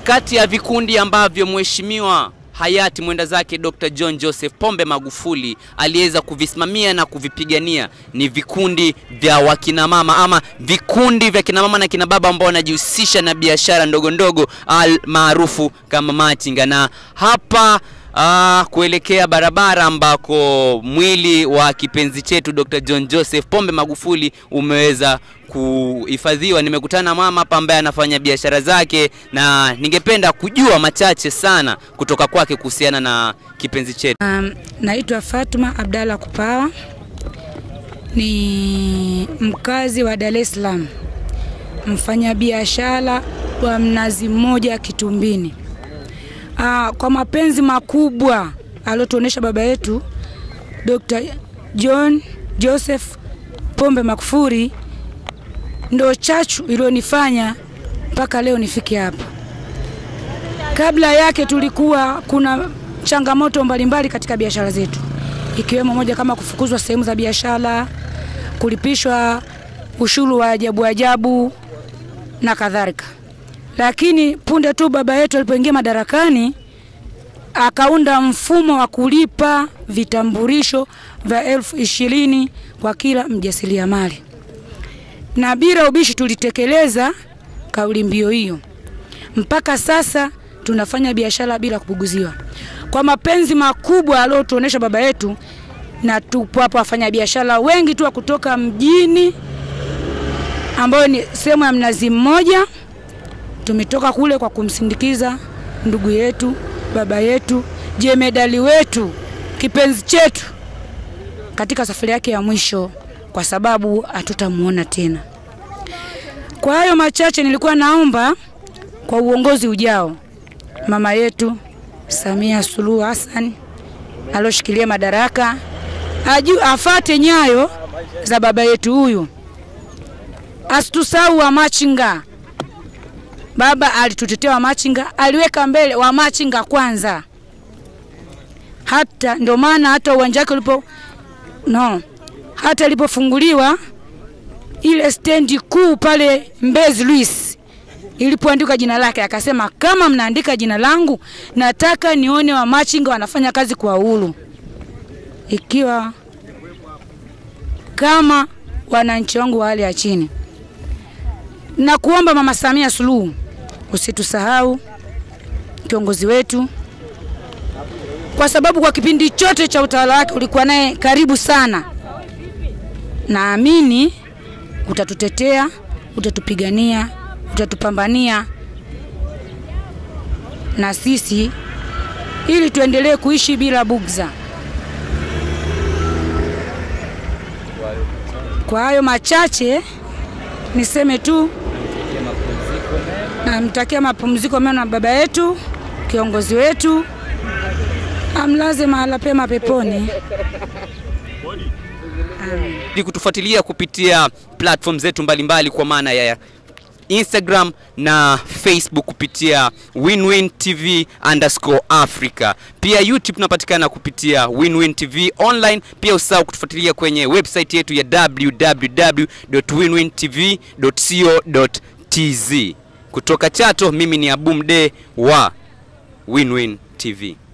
kati ya vikundi ambavyo mheshimiwa hayati mwenda zake Dr. John Joseph Pombe Magufuli aliweza kuvisimamia na kuvipigania ni vikundi vya wakina mama ama vikundi vya kina mama na kina baba ambao wanajihusisha na biashara ndogo ndogo al maarufu kama machinga, na hapa Ah, kuelekea barabara ambako mwili wa kipenzi chetu Dr. John Joseph Pombe Magufuli umeweza kuhifadhiwa. Nimekutana na mama hapa ambaye anafanya biashara zake na ningependa kujua machache sana kutoka kwake kuhusiana na kipenzi chetu. Um, naitwa Fatuma Abdalla Kupawa, ni mkazi wa Dar es Salaam, mfanyabiashara wa mnazi mmoja Kitumbini. Ah, kwa mapenzi makubwa aliotuonesha baba yetu Dr. John Joseph Pombe Magufuli ndo chachu iliyonifanya mpaka leo nifike hapa. Kabla yake tulikuwa kuna changamoto mbalimbali katika biashara zetu, ikiwemo moja kama kufukuzwa sehemu za biashara, kulipishwa ushuru wa ajabu ajabu na kadhalika lakini punde tu baba yetu alipoingia madarakani akaunda mfumo wa kulipa vitambulisho vya elfu ishirini kwa kila mjasiriamali, na bila ubishi tulitekeleza kauli mbiu hiyo. Mpaka sasa tunafanya biashara bila kubuguziwa, kwa mapenzi makubwa aliyotuonesha baba yetu, na tupo hapa wafanya biashara wengi tu wa kutoka mjini, ambayo ni sehemu ya Mnazi Mmoja tumetoka kule kwa kumsindikiza ndugu yetu, baba yetu, jemedali wetu, kipenzi chetu katika safari yake ya mwisho, kwa sababu hatutamuona tena. Kwa hayo machache, nilikuwa naomba kwa uongozi ujao, mama yetu Samia Suluhu Hassan aloshikilia madaraka aju afate nyayo za baba yetu huyu, asitusahau wamachinga Baba alitutetea wamachinga, aliweka mbele wamachinga kwanza. Hata ndio maana hata uwanja wake ulipo no, hata ilipofunguliwa ile stendi kuu pale Mbezi Luis ilipoandika jina lake, akasema kama mnaandika jina langu, nataka nione wamachinga wanafanya kazi kwa uhuru, ikiwa kama wananchi wangu wa hali ya chini na kuomba Mama Samia Suluhu usitusahau kiongozi wetu, kwa sababu kwa kipindi chote cha utawala wake ulikuwa naye karibu sana. Naamini utatutetea, utatupigania, utatupambania na sisi ili tuendelee kuishi bila bugza. Kwa hayo machache niseme tu namtakia mapumziko mema na baba yetu kiongozi wetu, amlaze mahala pema peponi. Ili kutufuatilia kupitia platform zetu mbalimbali kwa maana ya Instagram na Facebook kupitia WinWin TV underscore Africa. Pia YouTube tunapatikana kupitia WinWin TV online. Pia usahau kutufuatilia kwenye website yetu ya www.winwintv.co.tz. Kutoka Chato, mimi ni Abumde wa WinWin TV.